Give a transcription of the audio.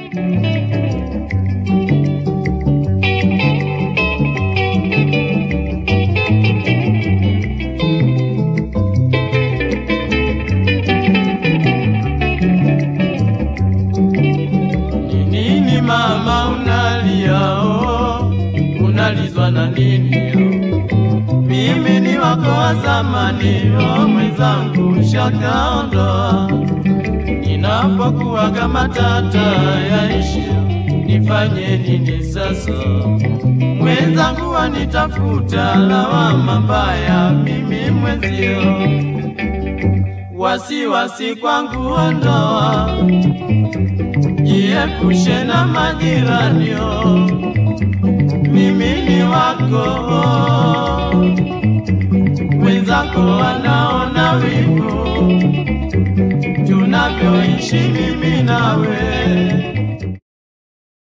Ni nini mama unalia oh, unalizwa na nini oh? Mimi ni wako wa zamani oh, mwenzangu shakaondoa. Ninapokuwa kama tata yaishi, nifanye nini sasa? Mwenzangu wanitafuta lawama mbaya, mimi mwezio wasiwasi kwangu ondoa jiepushe na majiranio, mimi ni wako, wenzako wanaona wivu tunavyoishi mimi nawe.